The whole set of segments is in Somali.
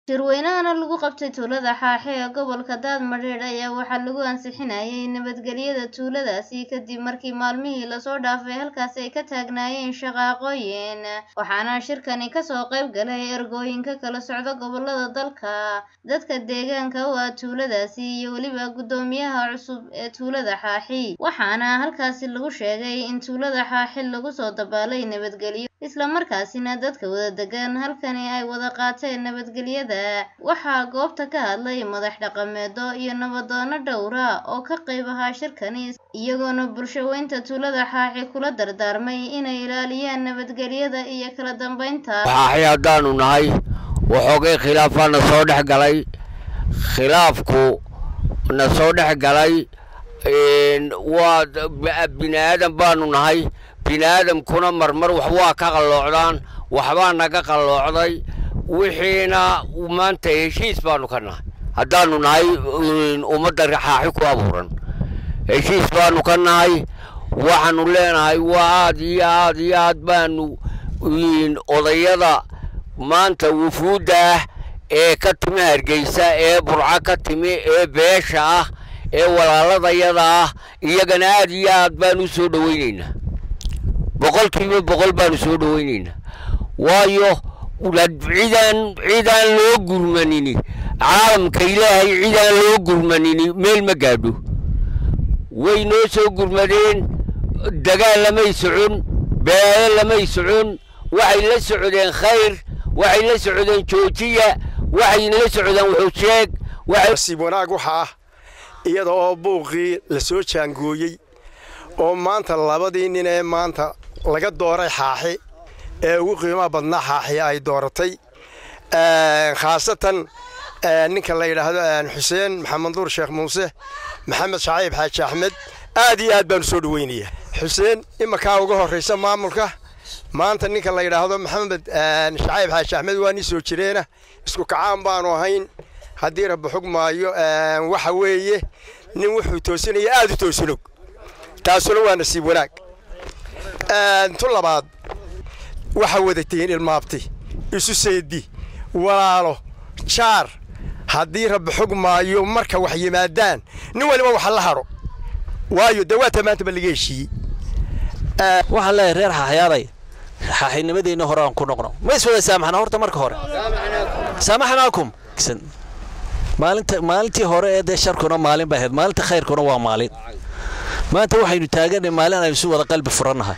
shirweynahana lagu qabtay tuulada xaaxe ee gobolka daadmadheedh ayaa waxaa lagu ansixinayay nabadgelyada tuuladaasi kadib markii maalmihii lasoo dhaafay halkaasi ay ka taagnaayeen shaqaaqooyin waxaana shirkani kasoo qayb galay ergooyinka kala socda gobolada dalka dadka deegaanka u ah tuuladaasi iyo weliba guddoomiyaha cusub ee tuulada xaaxi waxaana halkaasi lagu sheegay in tuulada xaaxi lagu soo dabaalay nabadgelyo islamarkaasina dadka wada degan halkani ay wada qaateen nabadgelyada waxaa goobta ka hadlay madax dhaqameedo iyo nabadoono dhowra oo ka qayb ahaa shirkani iyagoona bulshaweynta tuulada xaaxi kula dardaarmay inay ilaaliyaan nabadgelyada iyo kala dambeynta xaaxi haddaanu nahay waxoogay khilaafaa na soo dhex galay khilaafku na soo dhex galay waa bini aadan baanu nahay bini aadamkuna marmar wax waa ka qalloocdaan waxbaa naga qalloocday wixiina maanta heshiis baanu ka nahay haddaanu nahay ummadda xaaxi ku abuuran heshiis baanu ka nahay waxaanu leenahay waa aad iyo aad iyo aad baanu odayada maanta wufuudda ah ee ka timi hargeysa ee burco ka timi ee beesha ah ee walaaladayada ah iyagana aad iyo aad baanu u soo dhowaynaynaa boqolkiiba boqol baanu soo dhowaynaynaa waayo cidaan cidaan loo gurmanini caalamka ilaahay cidaan loo gurmanini meel ma gaadho way noo soo gurmadeen dagaal lamay socon beelo lamay socon waxay la socdeen khayr waxay la socdeen joojiya waxay la socdeen wuxuusheeg nasiib wanaag waxa ah iyada oo buuqii la soo jaangooyey oo maanta labadii nin ee maanta laga dooray xaaxi ee ugu qiimaha badnaa xaaxiya ay dooratay khaasatan ninka la yidhaahdo xuseen maxamed nuur sheekh muuse maxamed shaciib xaaji axmed aad iyo aad baanu soo dhoweynayaa xuseen imakaa uga horraysa maamulka maanta ninka la yidhaahdo maxamed shaciib xaaji axmed waa nin soo jireena isku kacaan baanu ahayn haddii rabbi xug maayo waxa weeye nin wuxuu toosinaya aad u toosinog taasuna waa nasiib wanaag tu labaad waxaa wadatiin ilmaabti isu seedi walaalo jaar haddii rabbi xug maayo marka wax yimaadaan nin waliba waxa la hadho waayo dee waa tamaantaba laga heshiiyey waxaan leeyahay reer xaaxyaaday xaaxinimadeenna hore aan ku noqno ma is wada saamaxna horta marka hore saamaxnaakum maalinta maalintii hore ee dee sharkuna maalin bay ahayd maalinta khayrkuna waa maalin maanta waxaynu taaganay maalin aynu isu wada qalbi furannahay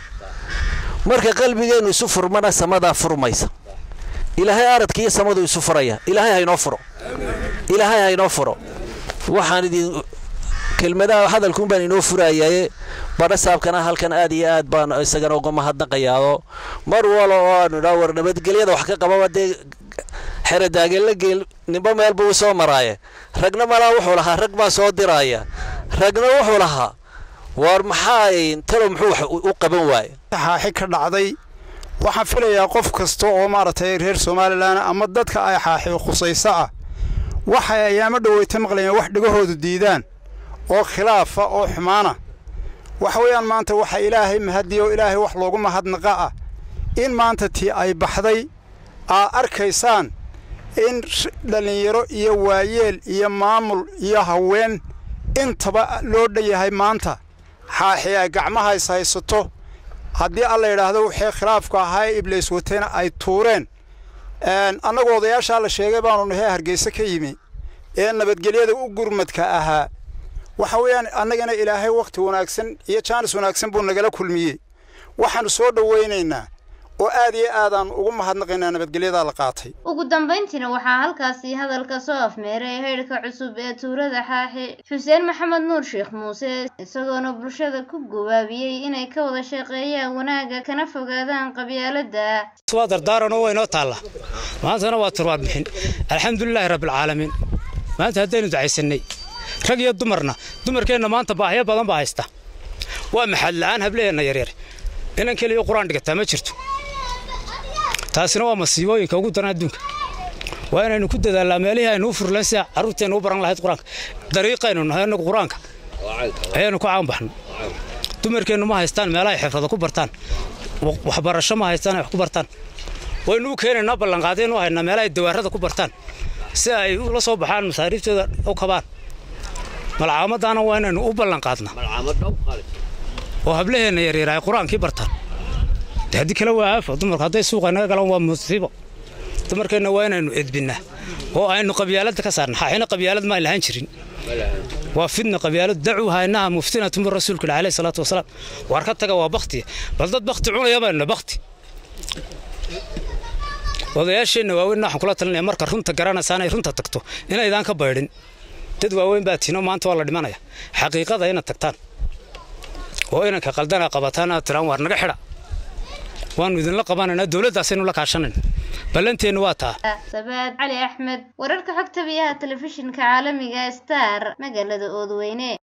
marka qalbigeennu isu furmana samadaa furmaysa ilaahay aradka iyo samadu isu furaya ilaahay haynoo furo ilaahay haynoo furo waxaan idin kelmadaha hadalkuun baan inoo furayaaye badha saabkana halkan aad iyo aad baan isagana uga mahadnaqayaao mar walo oo aanu idhaa war nabadgelyada wax ka qababa dee xeradaageella geel ninba meel buu soo maraaye ragna malaa wuxuu lahaa rag baa soo diraaya ragna wuxuu lahaa war maxaa talow muxuu wax u qaban waaye xaaxi ka dhacday waxaan filayaa qof kasta oo maaragtay reer somalilan ama dadka ay xaaxi khusayso ah waxay ayaamo dhoweyta maqlayeen wax dhegahoodu diidaan oo khilaafa oo xumaana waxa weeyaan maanta waxa ilaahay mahadiya oo ilaahay wax loogu mahadnaqa ah in maanta tii ay baxday aa arkaysaan in dhallinyaro iyo waayeel iyo maamul iyo haween intaba loo dhanyahay maanta xaaxi ay gacmaha is haysato haddii alla yidhaahdo waxay khilaafku ahaa ee ibliis watayna ay tuureen annagoo odayaashaa la sheegay baanu nahay hargeyse ka yimi ee nabadgelyada u gurmadka ahaa waxa weeyaan annagana ilaahay wakhti wanaagsan iyo jaanis wanaagsan buu nagala kulmiyey waxaannu soo dhowaynaynaa oo aad iyo aadaan ugu mahadnaqaynaa nabadgelyadaa la qaatay ugu dambayntiina waxaa halkaasi hadalka soo afmeeray haydhka cusub ee tuulada xaaxi xuseen maxamed nuur sheekh muuse isagoona bulshada ku gubaabiyey inay ka wada shaqeeyaan wanaagga kana fogaadaan qabyaaladda waa dardaaranoo waynoo taalla maantana waa turwaad bixin alxamdulilaahi rabbilcaalamiin maanta haddaynu ducaysannay rag iyo dumarna dumarkeenna maanta baahyo badan baa haysta waa maxad la'aan hableheenna yaryar inan keliya qur-aan dhigataa ma jirto taasina waa masiibooyinka ugu daran adduunka waa inaynu ku dadaalnaa meelihii aynu u furlan sida carruurteennu u baran lahayd qur-aanka dariiqaynu nahay annagu qur-aanka ayaanu ku caanbaxno dumarkeennu ma haystaan meelahay xifrada ku bartaan waxbarasho ma haystaan ay wax ku bartaan waynu u keenaynaa ballanqaadaynu haynaa meelahay dawaarada ku bartaan si ay ula soo baxaan masaariiftooda u kabaan malcaamaddaana waa inaynu u ballan qaadnaa oo hablaheenna yaryar ay qur-aankii bartaan de haddii kale waa aafo dumarku hadday suuqa naga galaan waa musiibo dumarkeenna waa inaynu edbinnaa oo aynu qabyaaladda ka saarna xaaxina qabyaalad maan lahaan jirin waa fidna qabyaalad dacuuha innaha muftinatu min rasuulka ilah alayhi salaatu wasalaam waar ka taga waa baktiya bal dad bakti cunaya baynu bakti odayaasheenna waaweyn waxaan kula talinaya marka runta garanaysaan ay runta tagto inaydaan ka baydhin dad waaweyn baa tiino maanta waa la dhimanaya xaqiiqada inaad tagtaan oo inanka qaldana qabataan aad tiraan waar naga xidha waannu idinla qabanaynaa dowladdaasaynu la kaashanayn ballanteennu waa taa sabaad cali axmed wararka xogta biyaha telefishinka caalamiga star magaalada oodweyne